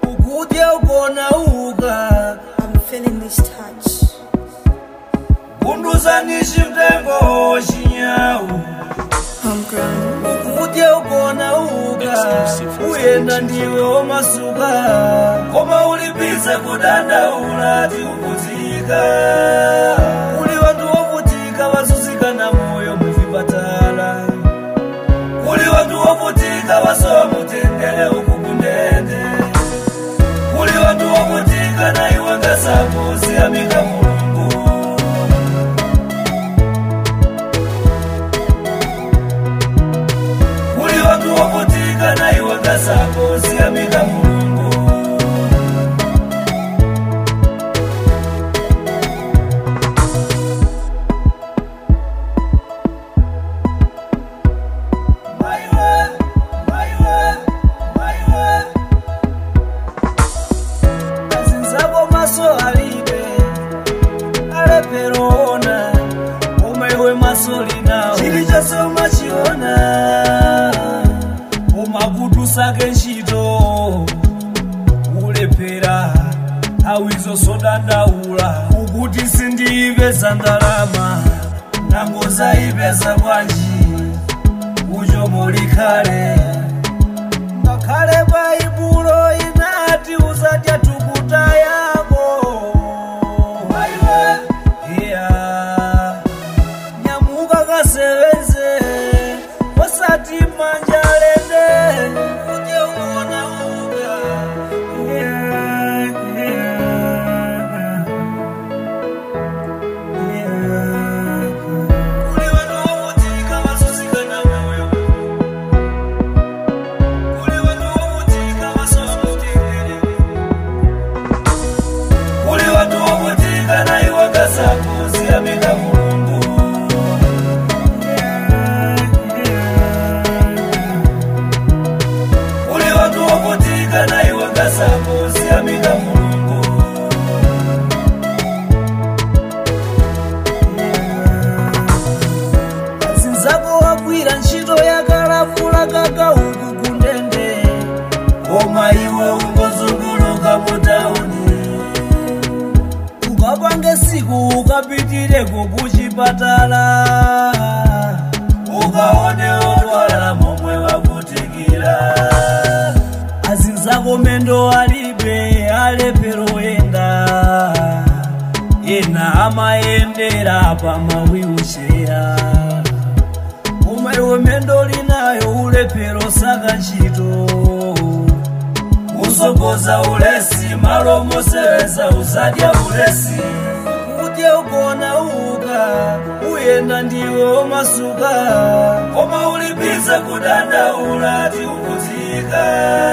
ukudya ugona uka I'm feeling this touch. kunduzani chimtengo chinyawu I'm grown. ukudya ugona uka uyenda ndiwe womasuka koma ulibize kudandaula tiukutika kuli wantu wovutika wazuzikana moyo muvipatala kuli wantu wovutika wasowa mutendele uku kundende kuli wantu wovutika na iwe ngasako siyamika mulungu kuli wantu wovutika na iwe ngasako siyamika mulungu Maiwe, maiwe, maiwe. Azinzako maso alibe aleperona umaiwe maso linawo chili chose umachiona umakutusake ntchito ulepera awizo sodandaula ukuti sindiyipeza ndalama nangozayipeza bwanji ucho mulikhale ngakhale baibulo inati uzadya tukuta yako iya nyamuka kasebenze wasati manja lende uje uona uga Yeah, yeah, yeah. Kuli wanu wovutika wazuzikana moyo kuli wanu wovutika wasowa mutendere kuli watu wovutika na iwe ngasako siyamika mulungu kuli watu wovutika na iwe ngasako siyamika mulungu zinzako wagwira ntchito yakalavula kaka uku kundende koma iwe ungozunguluka mutauni ukapange siku ukapitireko kuchipatala ukaone odwala momwe wakutikira azinzako mendo alibe alepero enda ena amayendera pamawiucheya koma iwe mendo linayo ulepero saka ntchito usogoza ulesi malo moseweza uzadya ulesi udye ugona uka uyenda ndiwe womasuka koma ulibize kudandaula tiukutika